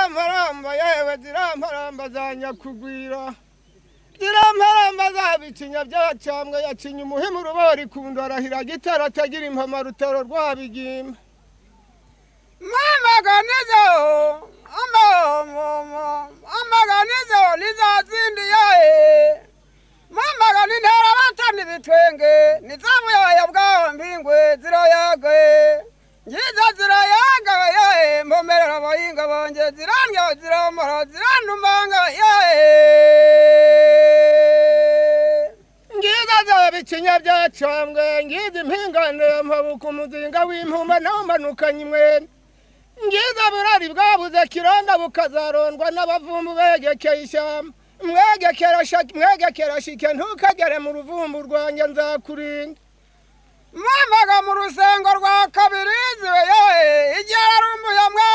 ingoma yewe ziramparamba za nyakugwira ziramparamba za bicinya by'abacambwe yacinya umuhimu urubori kundo arahira gitara atagira impama rutaro rwabigimba mamaganizo amahomomo amaganizo nizazindiyaye mamagani ntera abatana ibitwenge nizamuyoya bwaho mpingwe ziroyage ngizo ziroyagawe yaye mpomerera abahinga banjye zirandya ziramara zirandumanga yaye ngiza za bicinya byacambwe ngiza impinganira mpabuka umuzinga w'impuma nawumanukanye imwene ngiza burari bwabuze kironda bukazarondwa n'abavumbu begekeye ishyamba mwegekera shake- mwegekera shike ntukagere mu ruvumbu rwanjye nzakurinda mwamaga mu rusengo rwa kabiri zibe yoye igihe ari umuya mwe